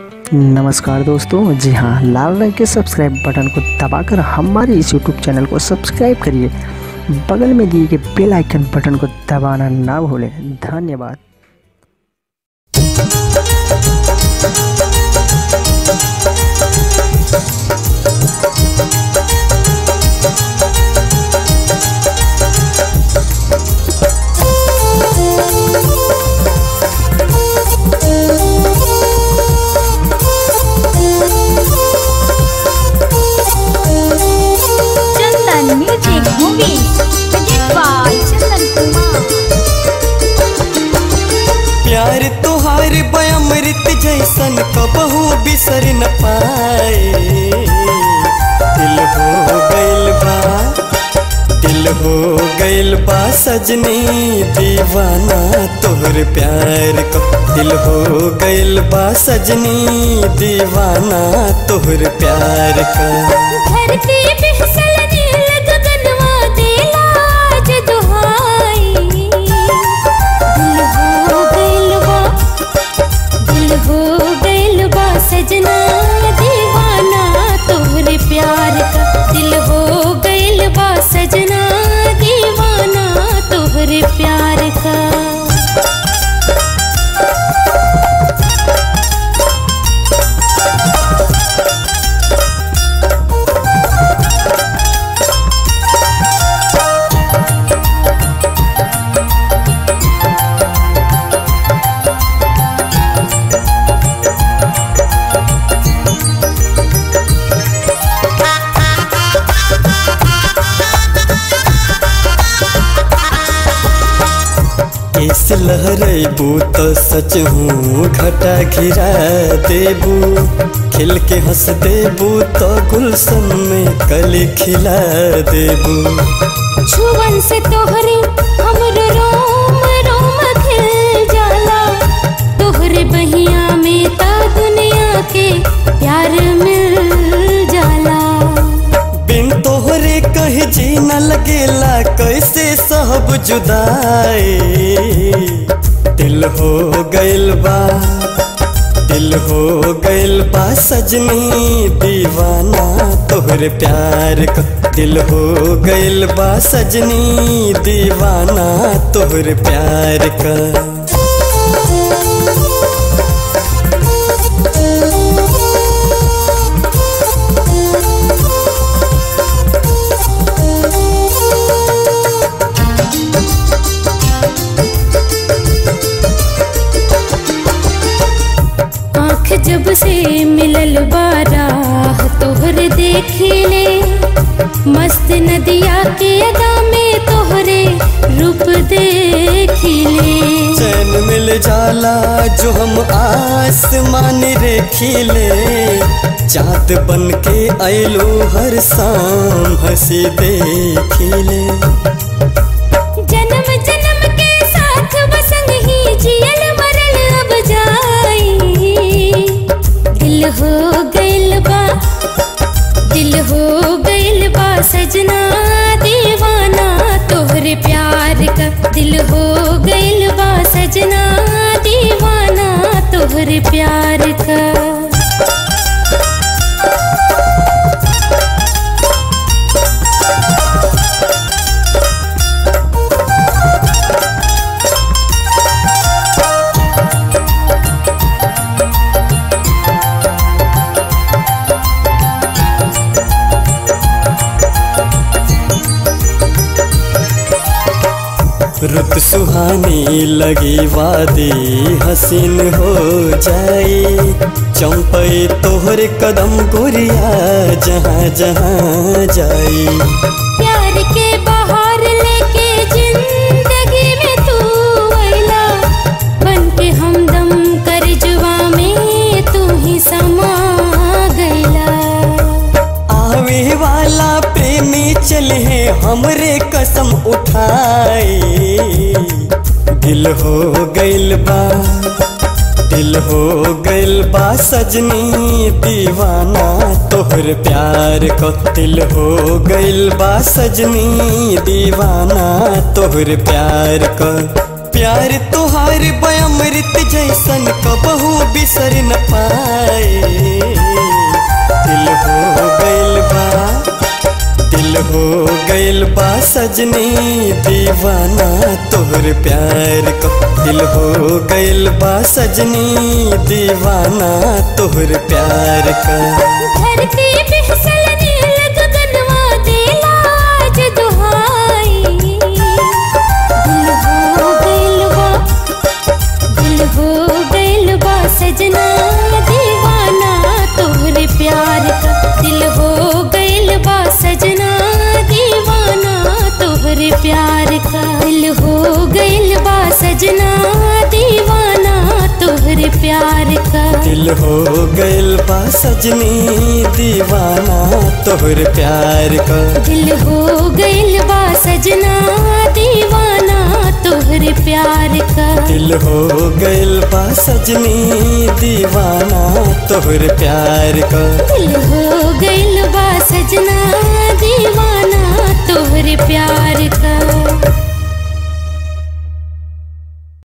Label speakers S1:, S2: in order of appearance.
S1: नमस्कार दोस्तों जी हाँ लाल रंग के सब्सक्राइब बटन को दबाकर हमारे इस यूट्यूब चैनल को सब्सक्राइब करिए बगल में दिए गए बेल आइकन बटन को दबाना ना भूलें धन्यवाद
S2: Chandan music movie by Chandan Kumar
S3: प्यार तोहार बयामृत जैसन कबहू बिसर न पाए दिल हो गइल बा दिल हो गइल बा सजनी दीवाना तोहर प्यार को दिल हो गइल बा सजनी दीवाना तोहर प्यार का
S2: धरती पे फिसल नील गगनवा देला आज दुहाई दिल हो गइल बा दिल हो गइल बा सजना दीवाना तोहरे प्यार का दिल हो गइल बा सजना दीवाना तोहरे प्यार का
S3: इस लहरेबू तो सच हूँ घटा घिरा देबू खिल के हंस देबू तो गुलशन में कली खिला देबू
S2: छुवन से तोहरे हमरो रोम रोम खिल जाला तोहरे बहिया में ता दुनिया के प्यार मिल जाला
S3: बिन तोहरे कहीं जी न लगेला कैसे सब जुदाई दिल हो गइल बा दिल हो गइल बा सजनी दीवाना तोहरे प्यार का दिल हो गइल बा सजनी दीवाना तोहरे प्यार का
S2: आँख जब से मिलल बारा तोहरे देखिले मस्त नदिया के अदा में तोहरे रूप देखिले
S3: चैन मिल जाला जो हम आसमान रेखिले चाँद बन के आइलो हर शाम हंसी देखिले
S2: जन्म जन्म के साथ बसंग ही जियल मरल अब जाई दिल हो गइल बा दिल हो गइल बा सजना दीवाना तोहरे प्यार का दिल हो गइल बा सजना दीवाना तोहरे प्यार का
S3: रुत सुहानी लगी वादी हसीन हो जाई चंपई तोहर कदम गोरिया जहाँ जहाँ जाई
S2: प्यार के बाहर लेके जिंदगी में तू अइला बन के हमदम कर जुआ में तू ही समा गइला
S3: आवे वाला प्रेमी चले हमरे कसम उठाए दिल हो गइल बा दिल हो गइल बा सजनी दीवाना तोहर प्यार को दिल हो गइल बा सजनी दीवाना तोहर प्यार को प्यार तुहार बयामृत जैसन कबहू बिसर न पाए दिल हो गइल बा दिल हो गइल बा सजनी दीवाना तोहर प्यार का दिल हो गइल बा सजनी दीवाना तोहर प्यार का
S2: धरती पे फिसलने लग गगनवा देला आज दुहाई दिल हो गइल बा दिल हो गइल बा सजना दीवाना तोहरे प्यार का दिल हो गइल बा सजना दीवाना तोहरे प्यार का दिल हो गइल बा सजना दीवाना तोहरे प्यार का
S3: दिल हो गइल बा सजनी दीवाना तोहर प्यार का
S2: दिल हो गइल बा सजना दीवाना तोहरे प्यार का
S3: दिल हो गइल बा सजनी दीवाना तोहर प्यार का
S2: दिल हो गइल बा सजना दी